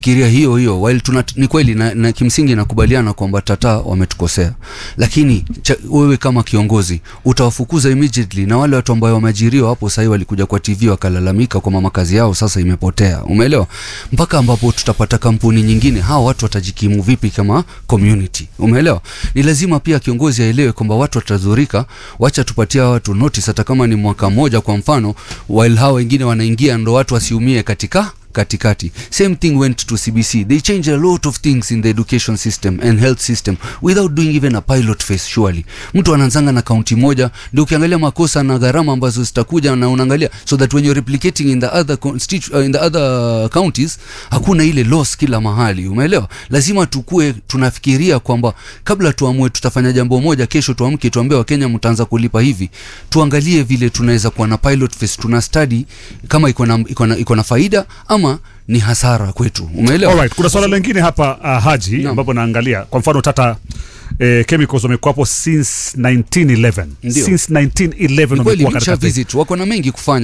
kiria hiyo hiyo while tuna, ni kweli na, na kimsingi nakubaliana kwamba tata wametukosea lakini cha, wewe kama kiongozi utawafukuza immediately na wale watu ambao wameajiriwa hapo sahii walikuja kwa tv wakalalamika kwamba makazi yao sasa imepotea umeelewa mpaka ambapo tutapata kampuni nyingine hawa watu watajikimu vipi kama community umeelewa ni lazima pia kiongozi aelewe kwamba watu watadhurika wacha tupatia watu notice hata kama ni mwaka mmoja kwa mfano while hawa wengine wanaingia ndo watu wasiumie katika katikati same thing went to cbc they changed a lot of things in the education system and health system without doing even a pilot phase surely mtu anaanzanga na kaunti moja ndio ukiangalia makosa na gharama ambazo zitakuja na unaangalia so that when you're replicating in the other constitu- uh, in the other counties hakuna ile loss kila mahali umeelewa lazima tukue tunafikiria kwamba kabla tuamue tutafanya jambo moja kesho tuamke tuambie wakenya mtaanza kulipa hivi tuangalie vile tunaweza kuwa na pilot phase tuna study kama iko na iko na iko na faida ama ni hasara kwetu umeelewa Alright, kuna swala lingine hapa uh, Haji Naam. ambapo naangalia kwa mfano Tata eh, Chemicals wamekuwa hapo since 1911 Ndio. since 1911 ni kweli wamekuwa nisha katika visit wako na mengi kufanya